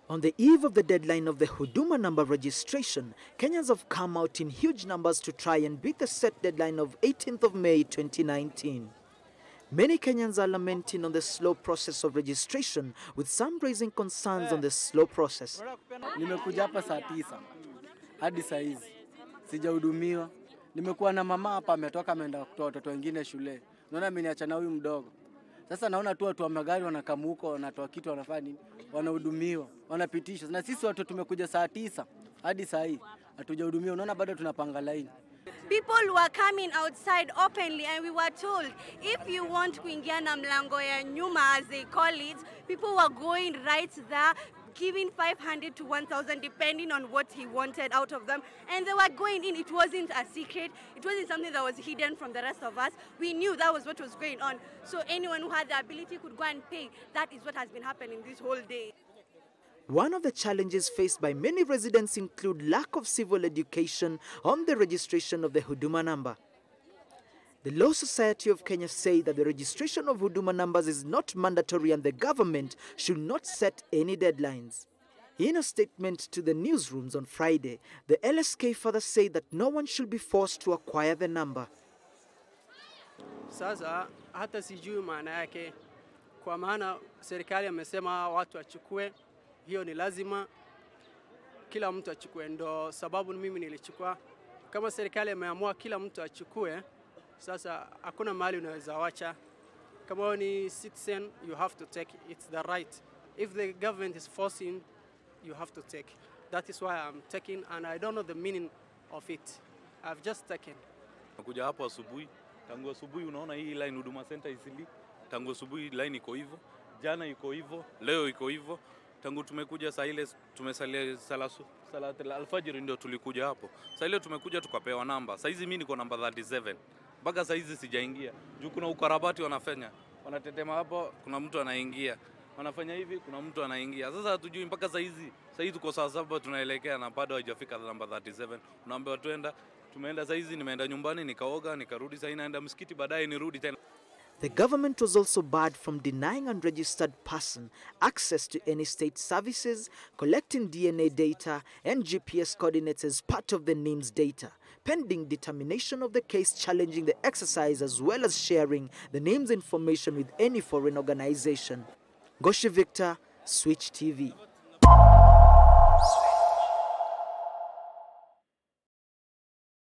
On the eve of the deadline of the Huduma number registration, Kenyans have come out in huge numbers to try and beat the set deadline of 18th of May 2019. Many Kenyans are lamenting on the slow process of registration, with some raising concerns on the slow process. Nimekuja hapa saa tisa hadi saa hizi sijahudumiwa. Nimekuwa na mama hapa, ametoka ameenda kutoa watoto wengine shule. Naona ameniacha na huyu mdogo. Sasa naona tu watu wa magari wanakamu huko, wanatoa kitu, wanafanya nini, wanahudumiwa, wanapitishwa, na sisi watu tumekuja saa tisa hadi saa hii hatujahudumiwa. Unaona bado tunapanga laini. People were coming outside openly and we were told if you want kuingia na mlango ya nyuma as they call it, people were going right there giving 500 to 1000 depending on what he wanted out of them and they were going in it wasn't a secret it wasn't something that was hidden from the rest of us we knew that was what was going on so anyone who had the ability could go and pay that is what has been happening this whole day One of the challenges faced by many residents include lack of civil education on the registration of the Huduma number. The Law Society of Kenya say that the registration of Huduma numbers is not mandatory and the government should not set any deadlines. In a statement to the newsrooms on Friday, the LSK further say that no one should be forced to acquire the number. Sasa hata sijui maana yake, kwa maana serikali amesema watu wachukue, hiyo ni lazima, kila mtu achukue, ndo sababu mimi nilichukua. Kama serikali ameamua kila mtu achukue, sasa hakuna mahali unaweza wacha. Kama wewe ni citizen, you have to take, it's the right. If the government is forcing, you have to take. That is why I'm taking and I don't know the meaning of it. I've just taken. Nakuja hapo asubuhi, tangu asubuhi unaona hii line Huduma Center isili, tangu asubuhi line iko hivyo, jana iko hivyo, leo iko hivyo. Tangu tumekuja saa ile tumesalia sala salat alfajiri ndio tulikuja hapo. Saa ile tumekuja tukapewa namba. Saa hizi mimi niko namba 37. Mpaka saa hizi sijaingia. Juu kuna ukarabati wanafanya. Wanatetema hapo, kuna mtu anaingia. Wanafanya hivi, kuna mtu anaingia. Sasa hatujui mpaka saa hizi. Saa hizi tuko saa saba tunaelekea na bado haijafika namba 37. Unaambiwa tuenda tumeenda saa hizi, nimeenda nyumbani nikaoga, nikarudi saa hii naenda msikiti, baadaye nirudi tena. The government was also barred from denying unregistered person access to any state services, collecting DNA data and GPS coordinates as part of the NIMS data, pending determination of the case challenging the exercise as well as sharing the NIMS information with any foreign organization. Goshi Victor, Switch TV.